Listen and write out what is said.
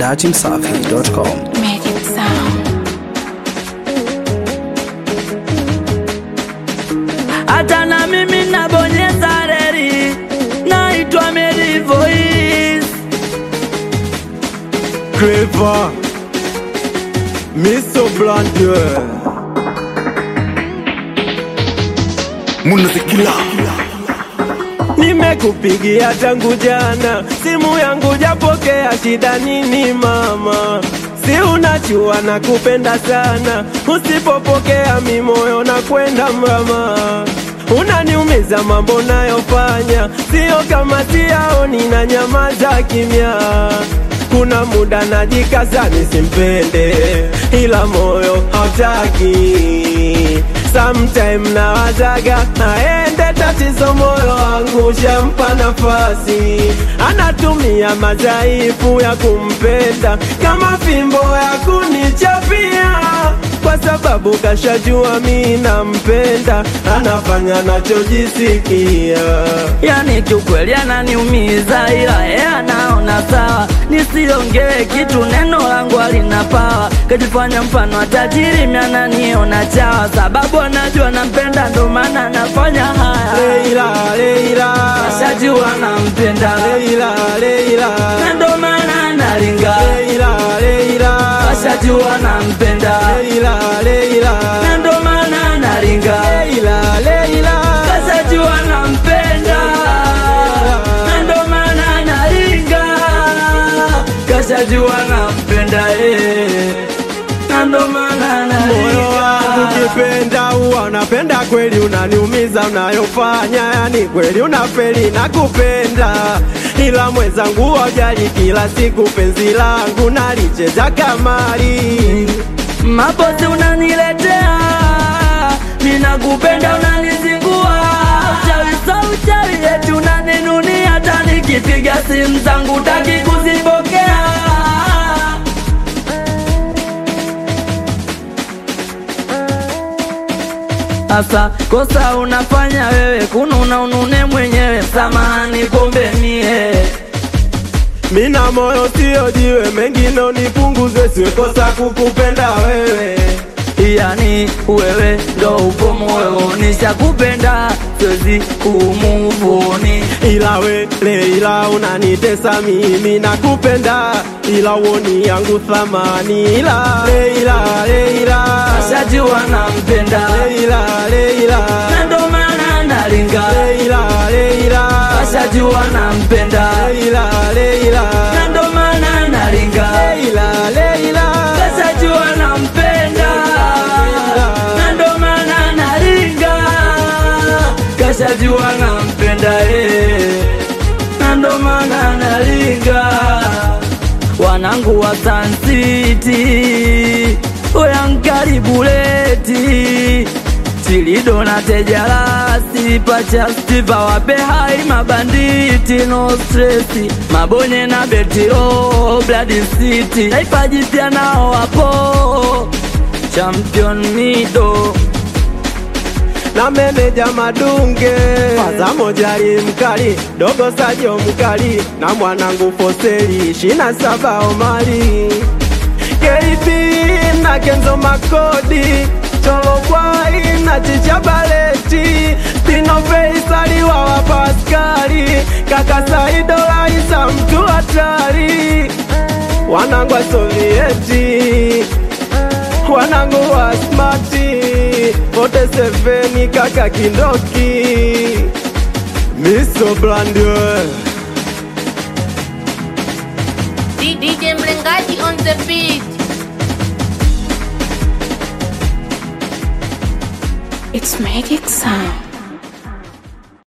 datimsafi.com. Magic Sound. hata na mimi nabonyeza reri, naitwa Mary Voice. Clever Miso Blandier Munazikila Nimekupigia tangu jana, simu yangu japokea, shida nini mama? Si unajua nakupenda sana, usipopokea mi moyo na kwenda mrama. Unaniumiza mambo nayofanya, sio kama siyaoni na nyamaza kimya. Kuna muda najikaza nisimpende, ila moyo hautaki. Sometime nawazaga aende, tatizo moyo wangu shampa nafasi, anatumia madhaifu ya kumpenda kama fimbo ya kunichapia, kwa sababu kashajua mi nampenda, anafanya nachojisikia. Yani kiukweli ananiumiza, ila yeye anaona sawa, nisiongee kitu, neno langu halina pawa. Kajifanya mfano wa tajiri, mimi ananiona chawa, sababu anajua nampenda, ndo maana anafanya haya. Leila, Leila, Ashajua nampenda, Leila, Leila, na ndo maana analinga. Leila, Leila, Ashajua nampenda, Leila, Leila, na ndo maana analinga. Leila, Leila, Kashajua nampenda, na ndo maana analinga. Kashajua nampenda, eh, na ndo maana moyo wangu analinga. kipenda huwa unapenda kweli, unaniumiza unayofanya, yani kweli unafeli na kupenda, ila mwenzangu wajali, kila siku penzi langu nalicheza kamari. Mapozi unaniletea, ninakupenda unanizingua, uchawi sa uchawi eti unaninunia, hata nikipiga simu zangu taki kuzipokea. Asa kosa unafanya wewe, kununa unune mwenyewe, samahani pombe mie Mina moyo sio jiwe, mengine unipunguze, siwekosa kukupenda wewe. yani wewe ndo upo moyo, nishakupenda siwezi kumuvuni. Ila we Leila unanitesa mimi nakupenda, ila uoni yangu thamani. Ila Leila, Leila, Ashajua nampenda Leila, Leila, na ndo maana nalinga. Leila, Leila, Ashajua nampenda Leila, Leila, na ndo maana nalinga. Leila, Leila, Ashajua nampenda na ndo maana nalinga. Kashajua nampenda eh, na ndo maana nalinga. Wanangu wa Sun City, oyankaribuleti Chilido na Tejalasi pacha Stiva wape hai mabanditi no stresi Mabonye na Betiro Blood City Taifa jipya nao wapo Champion Mido na meneja Madunge, Faza Mojari mkali, dogo Sajo mkali, na mwanangu Foseli shina saba Omari, KP na Kenzo Makodi, Cholobwai na Chicha Baleti, Stino Faisali wa Wapaskari, kaka Saido Laisa mtu hatari, wanangu wa Sovieti wanangu wa smati wote seveni kaka kindoki miso blandwe DJ Mlengaji on the beat. It's Magic Sound.